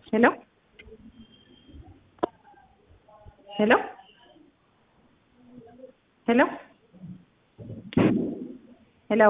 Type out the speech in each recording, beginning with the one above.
ሄሎ ሄሎ ሄሎ ሄሎ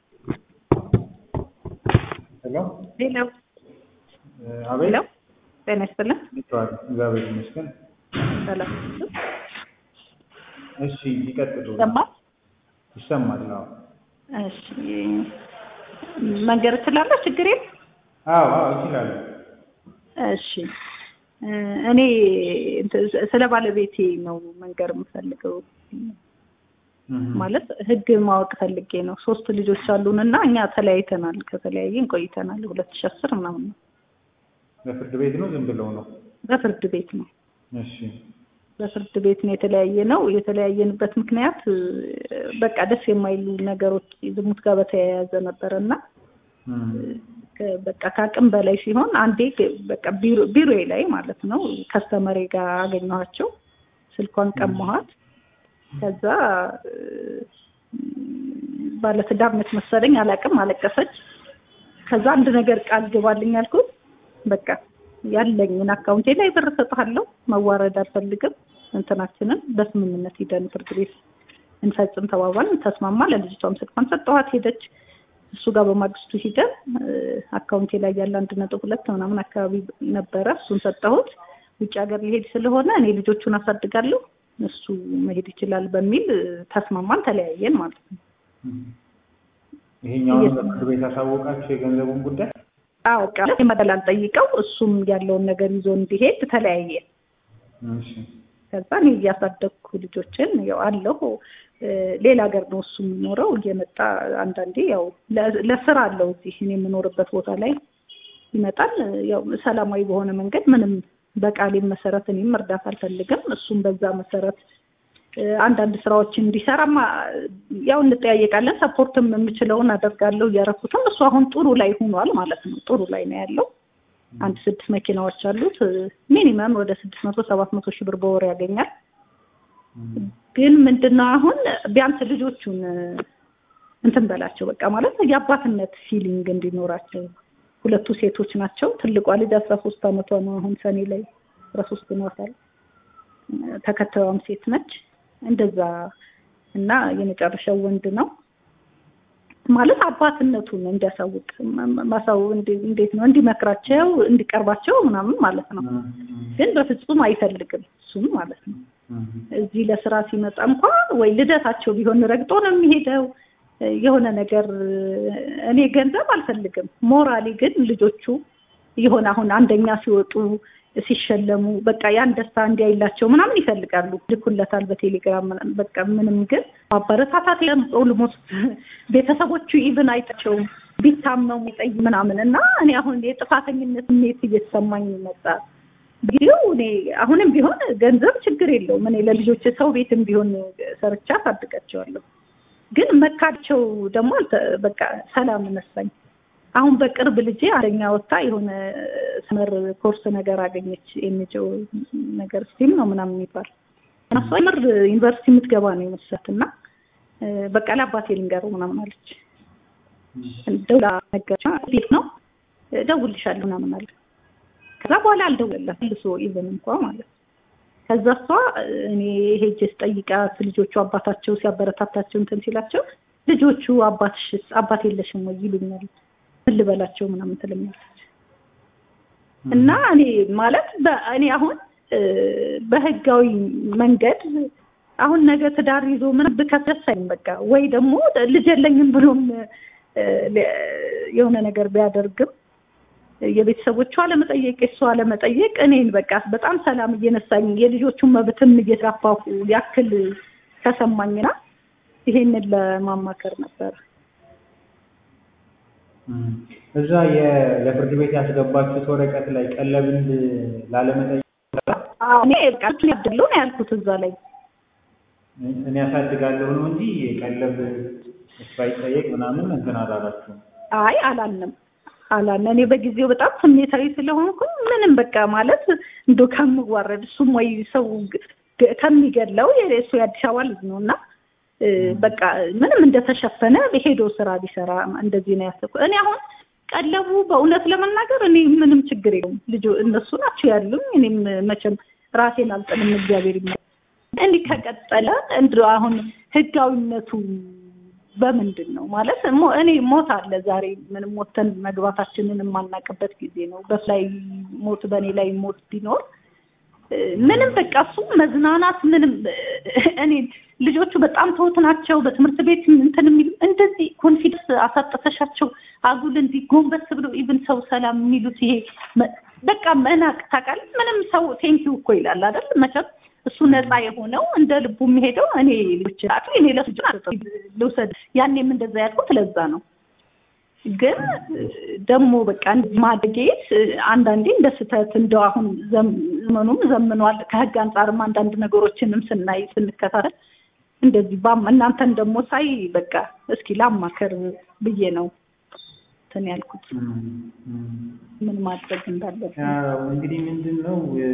ሄሎ ሄሎ አቤት ሄሎ ጤና ይስጥልን። ይተዋል እግዚአብሔር ይመስገን። ሰላም እሺ ይቀጥሉ። ይሰማል? ይሰማል? አዎ እሺ መንገር እችላለሁ? ችግር የለም። አዎ አዎ እችላለሁ። እሺ እኔ እንትን ስለ ባለቤቴ ነው መንገር የምፈልገው። ማለት ህግ ማወቅ ፈልጌ ነው። ሶስት ልጆች አሉን እና እኛ ተለያይተናል። ከተለያየን ቆይተናል። ሁለት ሺህ አስር ምናምን ነው። በፍርድ ቤት ነው ዝም ብለው ነው? በፍርድ ቤት ነው። እሺ በፍርድ ቤት ነው የተለያየ ነው። የተለያየንበት ምክንያት በቃ ደስ የማይሉ ነገሮች ዝሙት ጋር በተያያዘ ነበረ እና በቃ ከአቅም በላይ ሲሆን አንዴ በቃ ቢሮዬ ላይ ማለት ነው ከስተመሬ ጋር አገኘኋቸው። ስልኳን ቀማኋት። ከዛ ባለትዳር ነች መሰለኝ አላውቅም፣ አለቀሰች። ከዛ አንድ ነገር ቃል ግባልኝ አልኩት። በቃ ያለኝን አካውንቴ ላይ ብር እሰጥሃለሁ፣ መዋረድ አልፈልግም፣ እንትናችንን በስምምነት ሂደን ፍርድ ቤት እንፈጽም ተባባልን። ተስማማ። ለልጅቷም ስልኳን ሰጠኋት፣ ሄደች። እሱ ጋር በማግስቱ ሂደን አካውንቴ ላይ ያለ አንድ ነጥብ ሁለት ምናምን አካባቢ ነበረ። እሱን ሰጠሁት። ውጭ ሀገር ሊሄድ ስለሆነ እኔ ልጆቹን አሳድጋለሁ እሱ መሄድ ይችላል በሚል ተስማማን፣ ተለያየን ማለት ነው። ይሄኛውን በፍርድ ቤት አሳወቃችሁ የገንዘቡን ጉዳይ? አዎ ቃል መደላል ጠይቀው እሱም ያለውን ነገር ይዞ እንዲሄድ ተለያየን። እሺ ከዛ እኔ እያሳደግኩ ልጆችን ያው አለሁ ሌላ ሀገር ነው እሱ የሚኖረው። እየመጣ አንዳንዴ ያው ለስራ አለው እዚህ እኔ የምኖርበት ቦታ ላይ ይመጣል። ያው ሰላማዊ በሆነ መንገድ ምንም በቃሌም መሰረት እኔም እርዳታ አልፈልግም። እሱም በዛ መሰረት አንዳንድ ስራዎችን እንዲሰራማ ያው እንጠያየቃለን። ሰፖርትም የምችለውን አደርጋለሁ እያረኩትም። እሱ አሁን ጥሩ ላይ ሆኗል ማለት ነው። ጥሩ ላይ ነው ያለው። አንድ ስድስት መኪናዎች አሉት። ሚኒመም ወደ ስድስት መቶ ሰባት መቶ ሺህ ብር በወር ያገኛል። ግን ምንድነው አሁን ቢያንስ ልጆቹን እንትን በላቸው በቃ ማለት የአባትነት ፊሊንግ እንዲኖራቸው ሁለቱ ሴቶች ናቸው። ትልቋ ልጅ አስራ ሶስት አመቷ ነው አሁን ሰኔ ላይ አስራ ሶስት ሆኗታል። ተከታዩም ሴት ነች። እንደዛ እና የመጨረሻው ወንድ ነው ማለት አባትነቱን እንዲያሳውቅ ማሳው እንዴት ነው እንዲመክራቸው እንዲቀርባቸው ምናምን ማለት ነው። ግን በፍጹም አይፈልግም እሱም ማለት ነው። እዚህ ለስራ ሲመጣ እንኳ ወይ ልደታቸው ቢሆን ረግጦ ነው የሚሄደው የሆነ ነገር እኔ ገንዘብ አልፈልግም። ሞራሊ ግን ልጆቹ የሆነ አሁን አንደኛ ሲወጡ ሲሸለሙ በቃ ያን ደስታ እንዲያይላቸው ምናምን ይፈልጋሉ። ልኩለታል በቴሌግራም በቃ ምንም ግን ማበረታታት ኦልሞስት ቤተሰቦቹ ኢቭን አይጣቸውም ቢታመሙ ይጠይ ምናምን እና እኔ አሁን የጥፋተኝነት ስሜት እየተሰማኝ መጣ። ጊዜው እኔ አሁንም ቢሆን ገንዘብ ችግር የለውም። እኔ ለልጆች ሰው ቤትም ቢሆን ሰርቻ አሳድጋቸዋለሁ። ግን መካቸው ደግሞ በቃ ሰላም ነሳኝ። አሁን በቅርብ ልጄ አንደኛ ወጥታ የሆነ ስመር ኮርስ ነገር አገኘች። ኤንጂኦ ነገር ስቲም ነው ምናምን የሚባል እሷ ምር ዩኒቨርሲቲ የምትገባ ነው የመሰላት እና በቃ ለአባቴ ልንገረው ምናምን አለች። ደውላ ነገረች። ቤት ነው እደውልልሻለሁ ምናምን አለ። ከዛ በኋላ አልደወለላትም መልሶ ኢቨን እንኳ ማለት ነው። ከዛ እሷ እኔ ሄጄ ስጠይቃት ልጆቹ አባታቸው ሲያበረታታቸው እንትን ሲላቸው ልጆቹ አባትሽስ አባት የለሽም ወይ ይሉኛል ምን ልበላቸው ምናምን ትለኛለች። እና እኔ ማለት እኔ አሁን በህጋዊ መንገድ አሁን ነገ ትዳር ይዞ ምን ብከሰሳኝ በቃ ወይ ደግሞ ልጅ የለኝም ብሎም የሆነ ነገር ቢያደርግም የቤተሰቦቿ አለመጠየቅ የእሷ አለመጠየቅ እኔን በቃ በጣም ሰላም እየነሳኝ የልጆቹን መብትም እየተራፋሁ ያክል ተሰማኝና ይሄንን ለማማከር ነበር። እዛ ለፍርድ ቤት ያስገባችሁት ወረቀት ላይ ቀለብን ላለመጠየቅ እኔ በቃ ያድለው ነው ያልኩት እዛ ላይ እኔ ያሳድጋለሁ ነው እንጂ ቀለብ እሱ አይጠየቅ ምናምን እንትን አላላችሁም? አይ አላልንም አላልን። እኔ በጊዜው በጣም ስሜታዊ ስለሆንኩ ምንም በቃ ማለት እንዶ ከምዋረድ እሱም ወይ ሰው ከሚገድለው እሱ የአዲስ አበባ ልጅ ነው እና በቃ ምንም እንደተሸፈነ ሄዶ ስራ ቢሰራ እንደዚህ ነው ያሰብኩት። እኔ አሁን ቀለቡ በእውነት ለመናገር እኔ ምንም ችግር የለውም። ልጆ እነሱ ናቸው ያሉኝ። እኔም መቼም ራሴን አልጥልም። እግዚአብሔር ይመስገን። እንዲህ ከቀጠለ እንድ አሁን ህጋዊነቱ በምንድን ነው ማለት ሞ- እኔ ሞት አለ ዛሬ ምንም ሞተን መግባታችንን የማናውቅበት ጊዜ ነው። በሱ ላይ ሞት በእኔ ላይ ሞት ቢኖር እ፣ ምንም በቃ እሱ መዝናናት ምንም እ፣ እኔ ልጆቹ በጣም ትሁት ናቸው። በትምህርት ቤት እንትን የሚሉ እንደዚህ ኮንፊደንስ አሳጠተሻቸው አጉል እንዲህ ጎንበስ ብለው ኢቭን ሰው ሰላም የሚሉት ይሄ መ- በቃ መናቅ ታውቃለህ። ምንም ሰው ቴንኪው እኮ ይላል አይደል መቼም እሱ ነፃ የሆነው እንደ ልቡ የሚሄደው እኔ ልጅ እኔ ለሱ ልውሰድ ያኔም እንደዛ ያልኩት ለዛ ነው። ግን ደግሞ በቃ ማደጌ አንዳንዴ እንደ ስህተት እንደው አሁን ዘም- ዘመኑም ዘምኗል። ከህግ አንጻርም አንዳንድ ነገሮችንም ስናይ ስንከታተል እንደዚህ ባም እናንተን ደግሞ ሳይ በቃ እስኪ ላማከር ብዬ ነው እንትን ያልኩት እም፣ እም። ምን ማድረግ እንዳለብን። ያው እንግዲህ ምንድን ነው እ፣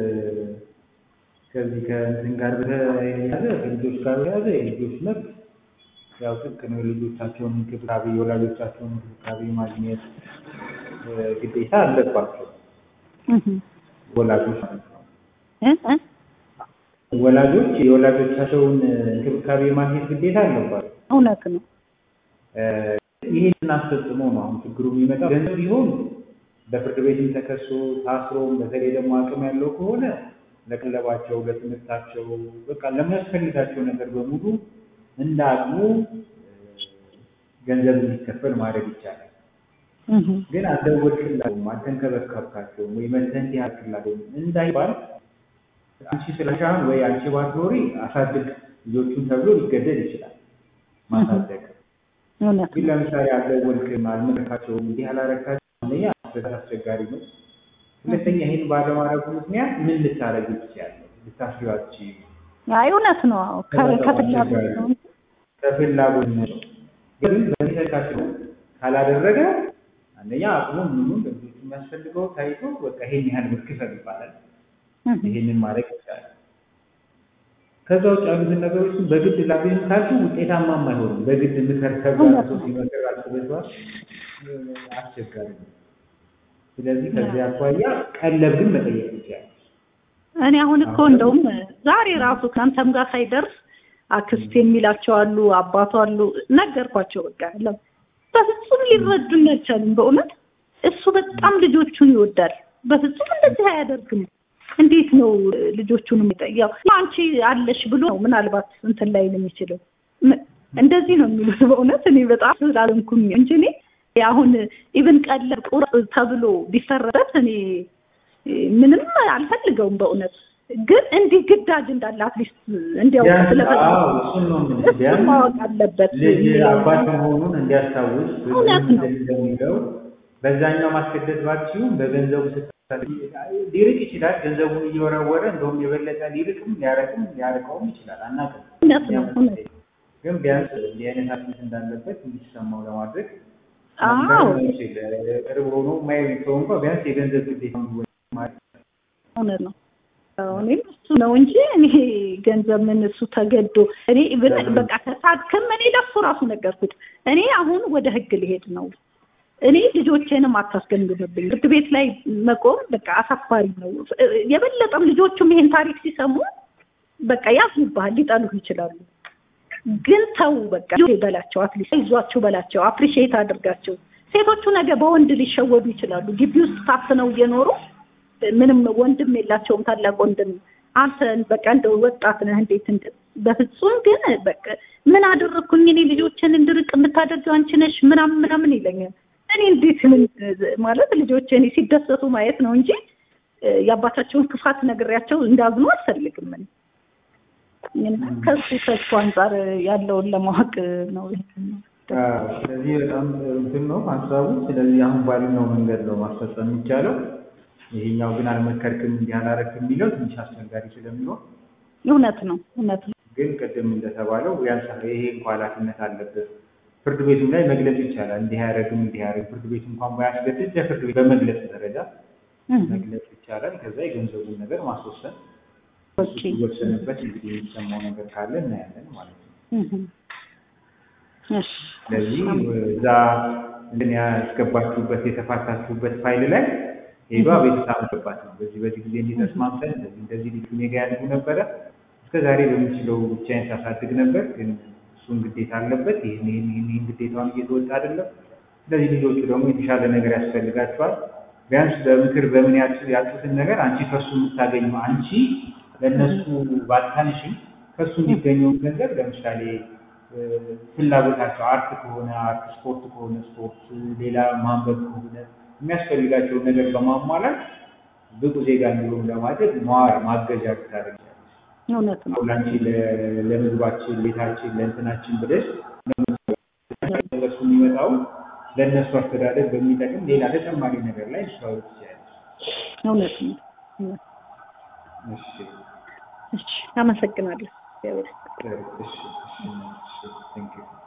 ከዚህ ከእንትን ጋር በተያያዘ ከልጆች ጋር በተያያዘ የልጆች መብት ያው ጥብቅ ነው። የልጆቻቸውን እንክብካቤ የወላጆቻቸውን እንክብካቤ ማግኘት እ፣ ግዴታ አለባቸው እህ ወላጆች ማለት ነው። እ እ ወላጆች የወላጆቻቸውን እንክብካቤ ማግኘት ግዴታ አለባቸው። እውነት ነው። እ፣ ይሄንን አስፈጽሞ ነው አሁን ችግሩ የሚመጣው። ገንዘብ ቢሆን በፍርድ ቤትም ተከሶ ታስሮም በተለይ ደግሞ አቅም ያለው ከሆነ ለቀለባቸው፣ ለትምህርታቸው በቃ ለሚያስፈልጋቸው ነገር በሙሉ እንደ አቅሙ እ፣ ገንዘብ እንዲከፈል ማድረግ ይቻላል። እህ ግን አልደወልክላቸውም፣ አልተንከባከብካቸውም ወይ መተህ እንዲህ አድርግላቸውም እንዳይባል አንቺ ስለሻን ወይ አንቺ ባትኖሪ አሳድግ ልጆቹን ተብሎ ሊገደድ ይችላል ማሳደግ እውነት ግን ነው። ለምሳሌ አልደወልክም፣ አልመለካቸውም፣ እንዲህ አላረካቸውም፣ አንደኛ በጣም አስቸጋሪ ነው። ሁለተኛ ይህን ባለማድረጉ ምክንያት ምን ልታረግ ትችያለሽ? ልታስቢዋች አይ እውነት ነው። አዎ ከ- ከፍላጎት ነው እንጂ ከፍላጎት ነው። ግን በዚህ ተካክሎ ካላደረገ አንደኛ አቅሙን ምኑን ለልጆቹ የሚያስፈልገው ታይቶ በቃ ይሄን ያህል ብር ክፈል ይባላል። እህ ይሄንን ማድረግ ይቻላል። ከዛ ውጭ ያሉትን ነገሮችን በግድ ላገኝ ካልኩ ውጤታማም አይሆንም። በግድ ምከር ተብሎ እውነት ሰው ነው። ሲመክር አልተበቷል አስቸጋሪ ነው። ስለዚህ ከዚህ አኳያ ቀለብ ግን መጠየቅ ይቻላል። እኔ አሁን እኮ እንደውም ዛሬ ራሱ ከአንተም ጋር ሳይደርስ አክስት የሚላቸው አሉ፣ አባቱ አሉ። ነገርኳቸው በቃ ለም በፍጹም ሊረዱኝ አልቻሉም። በእውነት እሱ በጣም ልጆቹን ይወዳል። በፍጹም እንደዚህ አያደርግም። እንዴት ነው ልጆቹን የሚጠያው? አንቺ አለሽ ብሎ ነው ምናልባት እንትን ላይ ነው የሚችለው። ም- እንደዚህ ነው የሚሉት። በእውነት እኔ በጣም ስላልንኩኝ እንጂ እኔ አሁን ኢቭን ቀለብ ቁረጥ ተብሎ ቢፈረበት እኔ ምንም አልፈልገውም በእውነት ግን እንዲህ ግዳጅ እንዳለ አትሊስት እንዲያውቅ ቢያንስ ስለፈለኩ አዎ፣ እሱን ነው የምልህ። እሱ ቢያንስ ማወቅ አለበት። ልጅ አባት መሆኑን እንዲያስታውስ እውነት ነው። እንደሚለው በዛኛው ማስገደድ ባትችይውም በገንዘቡ ስታ ሊርቅ ይችላል። ገንዘቡን እየወረወረ እንደውም የበለጠ ሊርቅም ሊያረቅም ሊያርቀውም ይችላል። አናውቅም። እውነት ነው እውነት ግን ቢያንስ እንዲህ አይነት ኃላፊነት እንዳለበት እንዲሰማው ለማድረግ አዎ መምከር ነው ይችል ቅርብ ሆኖ ማየት ሰው እንኳ ቢያንስ የገንዘብ ግዴታ ማለት እውነት ነው። አዎ፣ እኔም እሱ ነው እንጂ እኔ ገንዘብ ምን እሱ ተገዶ እኔ ብን በቃ ከሳድክም እኔ ለሱ ራሱ ነገርኩት። እኔ አሁን ወደ ህግ ሊሄድ ነው። እኔ ልጆቼንም አታስገንግምብኝ። ፍርድ ቤት ላይ መቆም በቃ አሳፋሪ ነው። የበለጠም ልጆቹም ይሄን ታሪክ ሲሰሙ በቃ ያዝኑብሃል፣ ሊጠሉህ ይችላሉ። ግን ተው በቃ በላቸው፣ አትሊስት ይዟችሁ በላቸው፣ አፕሪሺየት አድርጋቸው። ሴቶቹ ነገ በወንድ ሊሸወዱ ይችላሉ። ግቢ ውስጥ ታፍነው እየኖሩ ምንም ወንድም የላቸውም፣ ታላቅ ወንድም። አንተ በቃ እንደው ወጣት ነህ እንዴት እንደ በፍጹም ግን በቃ ምን አደረግኩኝ እኔ ልጆችን እንድርቅ የምታደርገው አንቺ ነሽ ምናምን ምናምን ይለኛል። እኔ እንዴት ምን ማለት ልጆች እኔ ሲደሰቱ ማየት ነው እንጂ የአባታቸውን ክፋት ነግሬያቸው እንዳዝኑ አልፈልግም። እኔ እና ከሱ ከሱ አንጻር ያለውን ለማወቅ ነው። ስለዚህ በጣም እንትን ነው ሀሳቡ። ስለዚህ አሁን ባልነው መንገድ ነው ማስፈጸም የሚቻለው። ይሄኛው ግን አልመከርክም እንዲህ አላረክም የሚለው ትንሽ አስቸጋሪ ስለሚሆን እውነት ነው እውነት ነው። ግን ቅድም እንደተባለው ቢያንስ ይሄ እንኳ ኃላፊነት አለበት ፍርድ ቤቱም ላይ መግለጽ ይቻላል። እንዲህ አያደርግም እንዲህ አያደርግ ፍርድ ቤቱ እንኳን ባያስገድድ ለፍርድ ቤት በመግለጽ ደረጃ መግለጽ ይቻላል። ከዛ የገንዘቡን ነገር ማስወሰን ሲወሰንበት እንግዲህ የሚሰማው ነገር ካለ እናያለን ማለት ነው። ስለዚህ እዛ እንትን ያስገባችሁበት የተፋታችሁበት ፋይል ላይ ሄዷ ቤተሰብ አስገባት ነው። በዚህ በዚህ ጊዜ እንዲህ ተስማምተን እንደዚህ እንደዚህ ልጁ እኔ ጋ ያድጉ ነበረ እስከ ዛሬ በምችለው ብቻዬን ሳሳድግ ነበር፣ ግን እሱን ግዴታ አለበት ይህን ይህን ይህን ይህን ግዴታውን እየተወጣ አይደለም። ስለዚህ ልጆቹ ደግሞ የተሻለ ነገር ያስፈልጋቸዋል። ቢያንስ በምክር በምን ያጡትን ነገር አንቺ ከሱ የምታገኘው አንቺ ለእነሱ ባታንሽም ከሱ የሚገኘውን ገንዘብ ለምሳሌ ፍላጎታቸው አርት ከሆነ አርት፣ ስፖርት ከሆነ ስፖርት፣ ሌላ ማንበብ ከሆነ የሚያስፈልጋቸውን ነገር በማሟላት ብቁ ዜጋ እንዲሆኑ ለማድረግ መዋር ማገዣ ብታደርጊያለሽ። እውነት ነው። አሁን አንቺ ለምግባችን፣ ቤታችን፣ ለእንትናችን ብለሽ ለሱ የሚመጣው ለእነሱ አስተዳደር በሚጠቅም ሌላ ተጨማሪ ነገር ላይ ልታወሪ ትችያለሽ። እውነት ነው። እሺ እሺ፣ አመሰግናለሁ። እግዚአብሔር እሺ እሺ እሺ ቴንክ ዩ